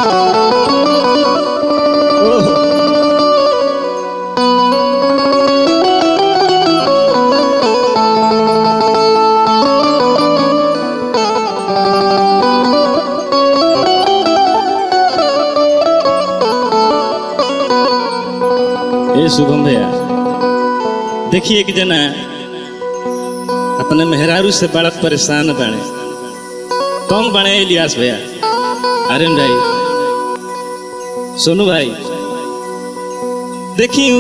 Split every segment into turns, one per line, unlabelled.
ओहो ए शुभम भैया देखिए एक जना अपने मेहरारू से बड़ा परेशान बने कौन बने इलियास भैया आर्यन भाई सोनू भाई देखी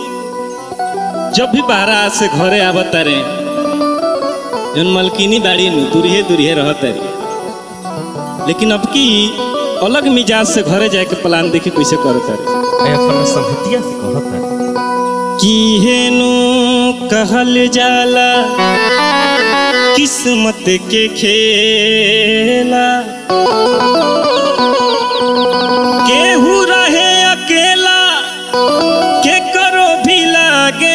जब भी बाहर से घरे आवत रे जन मलकिनी बाड़ी नु दूरिये दूरिये रहत रे लेकिन अब की अलग मिजाज से घरे जाए के प्लान देखी कैसे करत रे
मैं अपना संहतिया से कहता
की हेनु कहल जाला किस्मत के खेला केहू रहे अकेला के करो भी लागे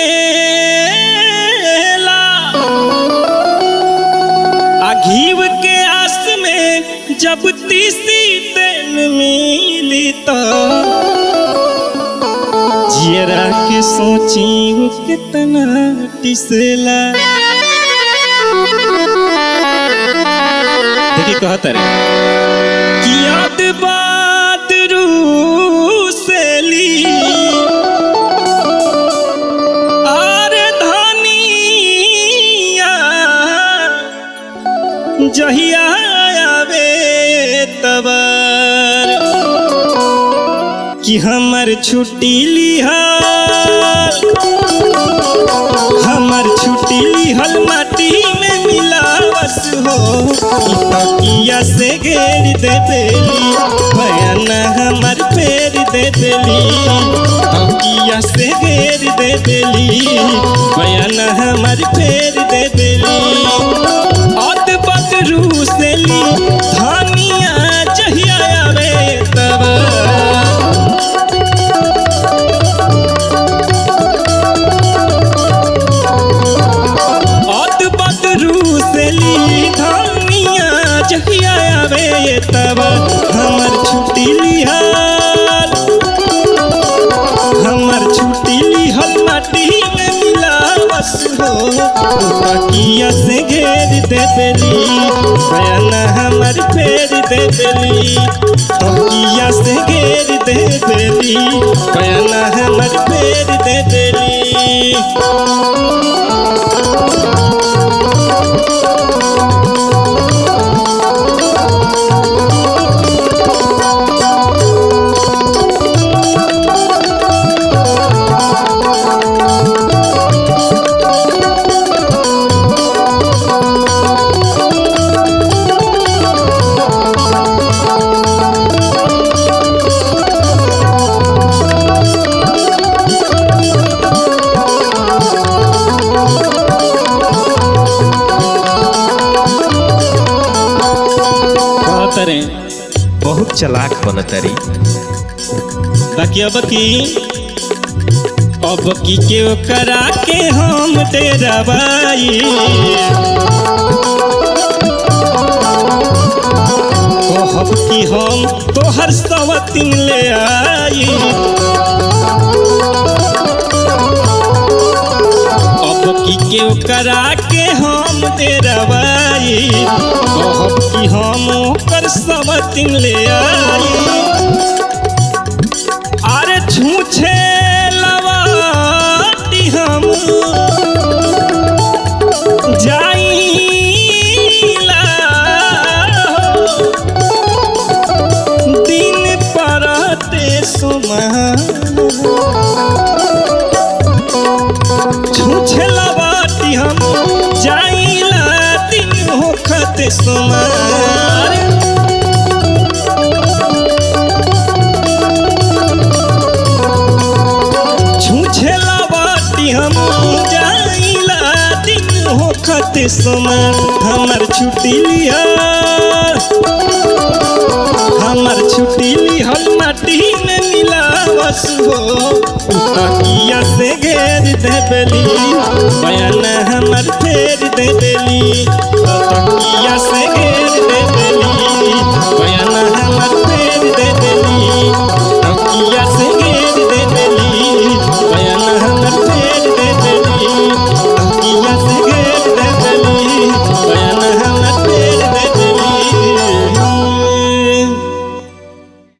मेला आ घीव के आस में जब तीसी तेल मिली तो जियरा के सोची वो कितना टिसला देखिए कहता रे कि याद बात रूसली आरे धनिया जहिया आवे तबर कि हमर छुट्टी लिहल हमर छुट्टी लिहल माटी में मिलावस हो ई तकिया से घेर दे देली बयान हमर फेर दे देली तकिया से घेर दे देली बयान हमर फेर दे देली अद बदरू से ली धनिया जहिया आवे तब अद बदरू से ली धनिया जहिया आवे तब हमर छुट्टी लिहल हमर छुट्टी लिहल माटी में मिलावस हो तकिया से घेर दे देली बयान हमर फेर दे देली तकिया से घेर दे देली बयान हमर फेर दे देली कहत रे
बहुत चलाक बनतरी
बाकी अब की अब की के करा के हम तेरा बाई कहब कि हम तोहर सवतिन ले आई अब की के करा के हम तेरा बाई कहब कि हम ओकर सवतिन ले आई अरे छूछे लवाटी हम जाइला दिन परते सुमहा छूछे लवाटी हम जाइला दिन होखते सुमार छूछे लवाटी हम जाइला दिन होखत समय हमर छुट्टी लिया हमर छुट्टी लिहल माटी में मिलावस हो तकिया से घेर देबली